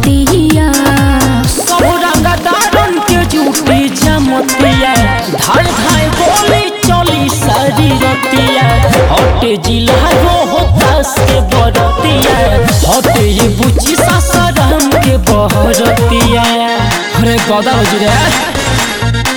बरतिया सब रंगदारन के जूटी जमतिया धाय धाय गोली चली सारी रतिया हटे जिला रो होतास के बरतिया हटे ये बुची सासाराम के बहरतिया अरे गदा हो जी रे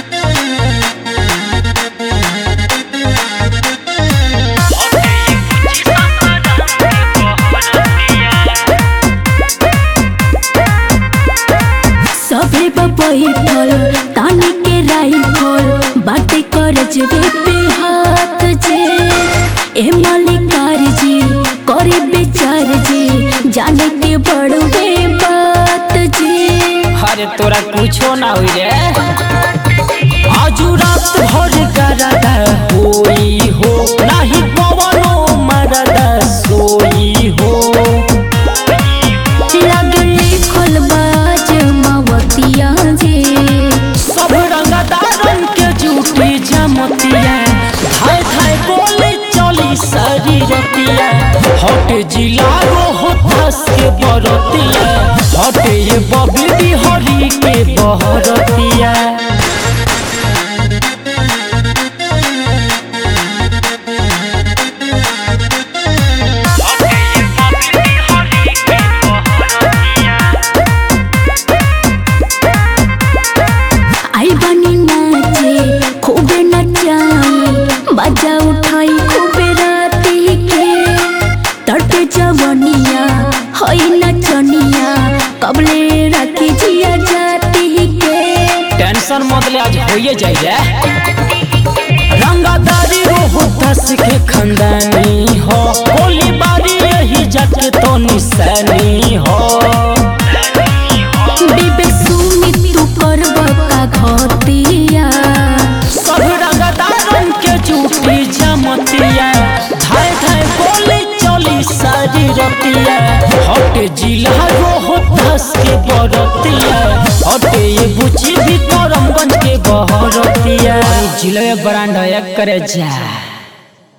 सभे बैठल तानी के राइफल बाटे कर जबे पे हाथ जे ए मालिकार जी करे बेचार जी जाने के बड़वे बात जी अरे तोरा कुछो ना हुई रे आजू रात भर गरदा होई हो नाही पवनो मरदा सोई हो लगले खलबाज मावतिया जे सब रंगदारन के जूटी जमतिया धाय धाय गोली चली सारी रतिया हट जिला रो होतास के बरतिया हट ये बबी बिहारी के बहरतिया आई बनी नाचे खूबे नचाई बाजा उठाई खूबे राती के तड़पे जवनिया हई नचनिया कबले राखी जिया जाती के टेंशन मत ले आज होइए जाई रे रंगादारी हो होतास के खंदानी हो गोली बारी यही जाके तो निशानी हो विवेक सुमित तू करब का घतिया सब रंगदारन के जूठी जमतिया धाय धाय गोली चली सारी रतिया हट जिला रो होतास के बरतिया हटे ये बुची भी करमगंज के बहरतिया जिले ब्रांड एक करे जा